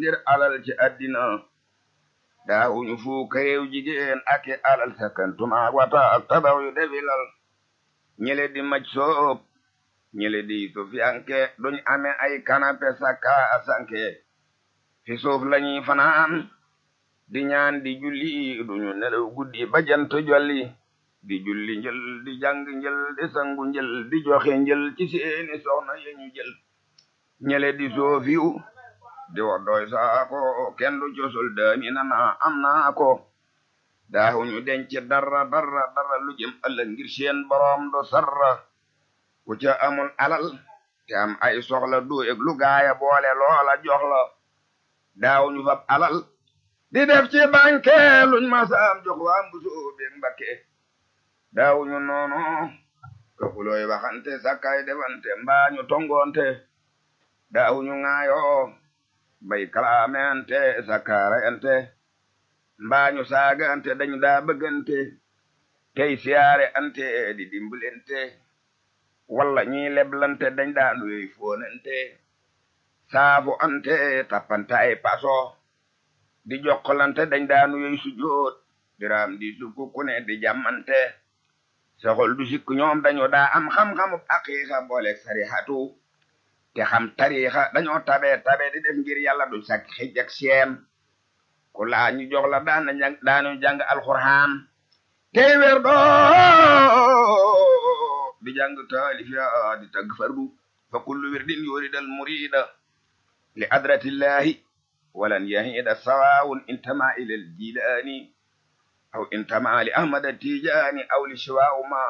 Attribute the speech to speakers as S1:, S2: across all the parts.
S1: ngir alal ci àddina daawuñu fuuka réew jigéen ak i alal sakkantuma wata ak tabax yu defilal ñele di maj soob ñele di sufiyanke duñ amee ay kanape sakka asanke fi suuf lañuy fanaan di ñaan di julli duñu nelaw guddi ba jant jolli di julli njël di jàng njël di sangu njël di joxe njël ci seeni soxna yeñu jël ñele di soofiw di woddooy saako kenn du cosul daami nana am naa ko daawuñu denc dara dara dara lu jëm ëllëg ngir seen boroom do sarra ku ca amul alal te am ay soxla du eg lu gaaya boole loola jox la daawuñu fab alal di def ci banque luñ masaam jox waa mbusoo beeg mbakke daawuñu noonu ka xulooy waxante sakkay defante mbaañu tongoonte daawuñu ŋaayoo bay kalaamente sakkaara ente mbaañu saagante dañu daa bëggante tey siyaare ante di dimbalante walla ñii leblante dañ daa nuyoy foonante saafu ante tappante ay paso di jokkalante dañ daa nuyoy sujoot diraam di sukku ku ne di jàmmante soxol du sikk ñoom dañu daa am xam-xamu aqiiqa booleeg sarihatu te xam tariixa dañoo tabe tabe di def ngir yàlla du sak xij ak seen ku laa ñu jox la daan na daanu jàng alxuraan tey weer doo di jàng taalif ya di tagg fardu fa kullu wirdin yuridal murida li adratillahi walan yahida sawaawun intama ila aljilaani aw intama li ahmada tijaani aw li shiwaawu ma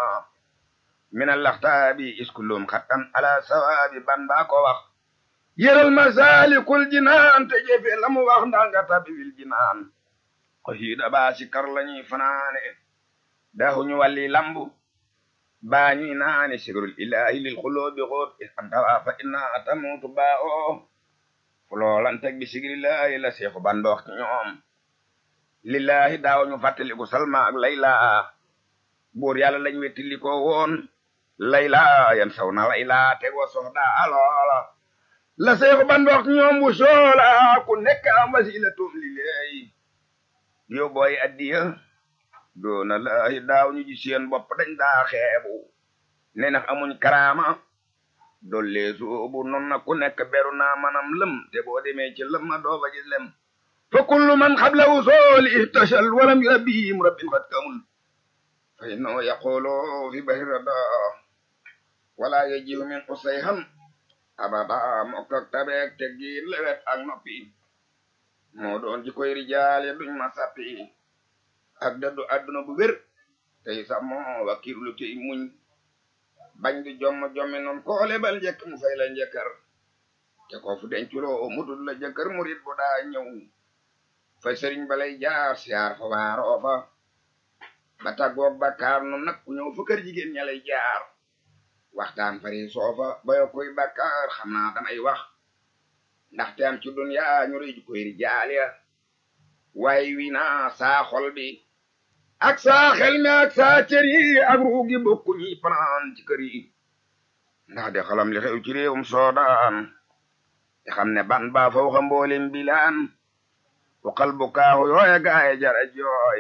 S1: min allaxtaabi iskullum xattan ala sawaabi ban baa ko wax yëral masalikul jinaan te jëfe la mu wax ndaa nga tabi wil jinaan ko hiida baa si kar lañuy fanaane daahuñu walli lambu baa ñuy naane sigrul ilahi lil xuloobi xoot antawa fa inna atamutu baa o fuloolanteg bi sigrillahi la seexu bandoox ci ñoom lillahi daawuñu fàttaliku salma ak layla buur yàlla lañ wettili ko woon layla yan saw na layla tegoo soxda aloola la seexu bandoox ci ñoom bu soola ku nekk am wasilatum lillahi yo booy addiya doona laahi daaw ñu ji seen bopp dañ daa xeebu ne nax amuñ karaama dolle soobu non na ku nekk beru naa manam lëm te boo demee ci lëm ma doo fa gis lem fa kullu man xabla wusooli ihtashal walam yurabbihim rabbin qad kamul fa innahu yaqulu fi bahri rada wala yajihu min usayhan abada mokkak tabeek teggiin lewet ak noppi moo doon ji koy rijaal ya duñ ma sappi ak daddu adduna bu wér tey sàmmo wakkirlu tey muñ bañ di jomm jommi noon koo lebal njëkk mu fay la njëkkër te ko fu denculoo mudul la jëkkër murit bu daa ñëw fa sëriñ balay jaar siyaar fa waaroo fa ba tàggoog bakkaar noon nag ku ñëw fa kër jigéen ña lay jaar waxtaan fari soofa ba yo koy bakkaar xam naa damay wax ndaxte am ci dunya ñu rëy koy rijaal ya waaye wi naa saa xol bi ak saa xel mi ak saa cër yi ak ruugi bokku ñi fanaan ci kër yi ndax de xalam li xew ci réewum soodaan te xam ne ban baa fa waxa mboolem bilaan waxal bu kaaxu yooya gaaye jara jooy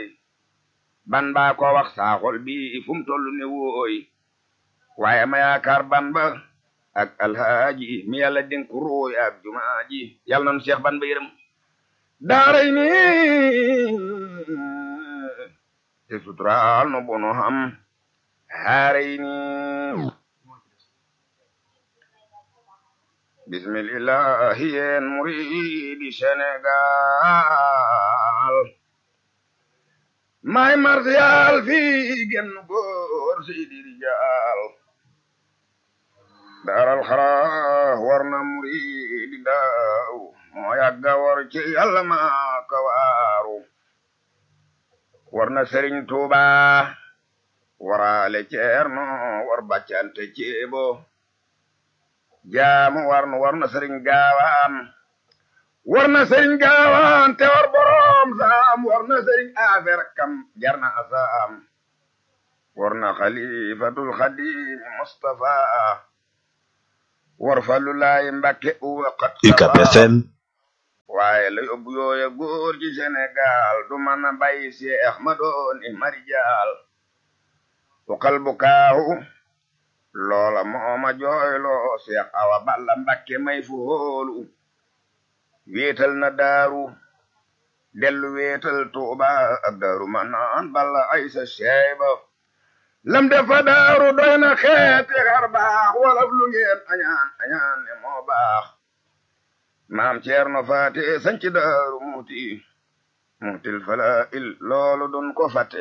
S1: ban baa ko wax saa xol bi fu mu toll ne wooy waaye ma yaakaar ban ba ak alhaaji mi yàlla dénk ruuy ak jumaaji yàlla nanu seex ban ba yërëm daaray ni te suturaal no bono xam haaray ni bismillahi yeen muridi Sénégal may martial fii genn góor seydi rijaal daaral xara war na muridi daaw moo yàgga war ci yàlla maa ka waaru war na sëriñ tuuba waraale ceerno war baccante ceebo jaamu war na war na sëriñ gaawaan war na sëriñ gaawaan te war boroom saam war na sëriñ afeer kam jarna asaam war na xalifatul xadim mustafa war fallu laay mbakke uwa qat
S2: UCAB FM
S1: waaye waaye la yóbbu yooya góor ci Sénégal du mën a bàyyi seex ma doon i marijaal uqal bu kaaw loola mooma jooyloo seex awa balla mbakke may fu hóolu wéetal na daaru dellu wéetal tuuba ak daaru ma naan balla aysa seeba lam defa daaru doy na xeeti xar baax walaf lu ngeen añaan añaan ne moo baax maam ceerno faate sanci daaru muuti muutil fala il loolu dun ko fate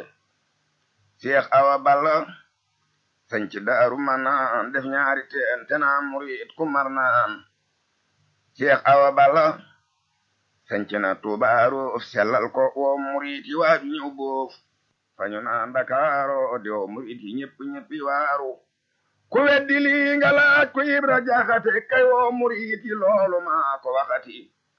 S1: seex awa balla sanci daaru ma naan def ñaari teen te naan murit ku mar naan seex awa balla sanci na tubaaru sellal ko woo murit yi waaju ñëw boof fañu naan Ndakaaro di woo murit yi ñëpp ñëppi waaru ku weddi lii nga laaj ko Ibra Jaxate kay woo murit yi loolu maa ko waxati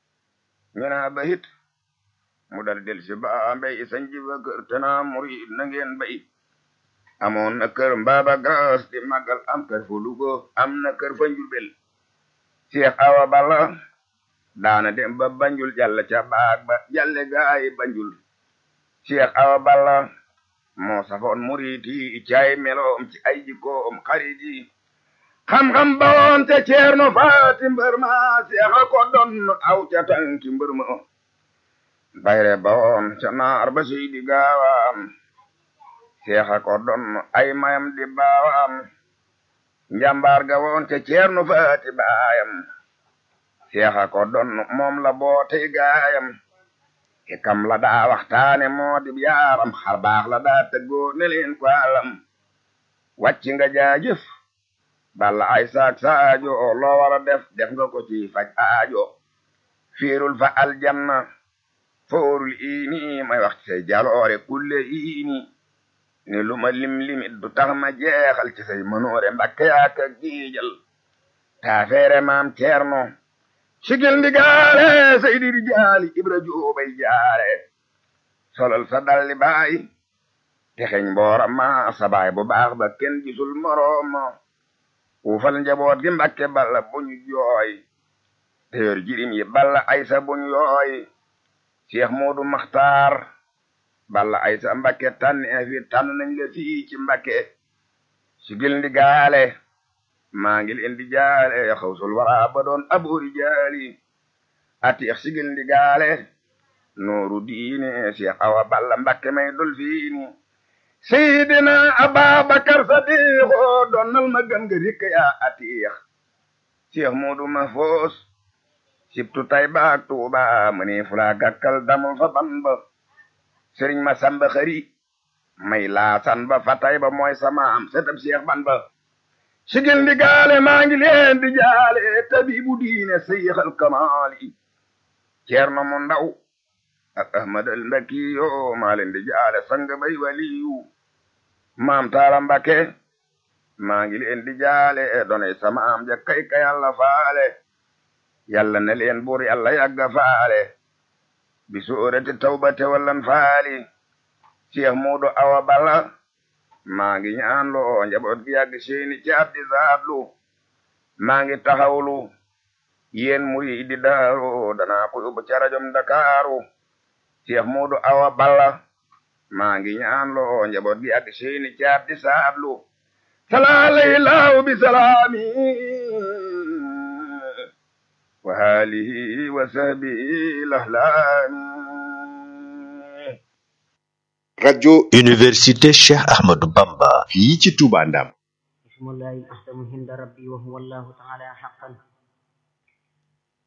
S1: ñu naa bayit mu dal del si baa mbay sanci ba kër te naa murit na ngeen bay amoon na kër mbaaba gaas di màggal am kër fu Lugo am na kër fa Njurbel Seex Awa Balla daana dem ba Banjul jàll ca baag ba jàlle gaay Banjul Seex Awa Balla moo safoon murit yi caay meloom ci ay jikkoom xarit yi xam-xam bawoon te ceerno faati mbër ma seexa ko don aw ca tanki mbër ma bayre bawoon ca naar ba seydi gaawaam seexa ko don ay mayam di baawam njambaar ga woon te ceerno faati baayam seexa ko don moom la bootey gaayam e kam la daa waxtaane moo di yaaram xar baax la daa tëggoo ne leen ko alam wàcc nga jaajëf balla ay saak saajo loo war a def def nga ko ci faj aajo fiirul fa aljanna foorul iini may wax ci say jaloore kulle iini ni lu ma lim limit du tax ma jeexal ci say mënoore mbakke yaaka giijal taafeere maam ceerno sigil ndigaale saydi rijaali ibra joobay jaare solal sa dalli baay texeñ mboora ma sa baay bu baax ba kenn gisul moroom uufal njaboot gi mbakke balla buñu jooy teyor jirim yi balla aysa buñu yooy cheikh moodu maxtaar balla aysa mbakke tànn fi tànn nañ la fii ci mbakke sigil ndigaale maa ngi leen di jaale xawsul wara ba doon aboori jaali atiix sigil ndi gaale nooru diine Cheikh Awa Balla Mbakke may dol fiini Seydina Ababakar Sadiqo donnal ma gëm nga rikk yaa atiix Cheikh Moodu Mahfoos sibtu tay baak Tuuba mëni fula gakkal damul fa ban ba Sëriñ ma samba xëri may laasan ba fa tay ba mooy sama am setab Cheikh ban ba sigil ndi gaale maa ngi leen di jaale tabibu diine seyxal kamaali ceerno mu ndaw ak ahmad al mbakiyo maa leen di jaale sang bay waliyu maam taala mbake maa ngi leen di jaale donay sama am ja kay ka yàlla faale yàlla ne leen buur yàlla yàgga faale bi suurati tawbate wallan faali cheikh muudu awa balla maa ngi ñaan loo njaboot gi yàgg seeni caat di zaatlu maa ngi taxawlu yéen muri di daaru danaa ko yóbbu ca rajom Ndakaaru Cheikh Moodu Awa Balla maa ngi ñaan loo njaboot gi yàgg seeni caat di zaatlu salaalay laaw bi salaami wa haalihi wa sahbihi lahlaami
S2: rajo
S3: Université Cheikh Ahmadou Bamba
S2: fii ci Touba Ndam
S4: بسم الله الأحسن عند ربي وهو الله تعالى حقا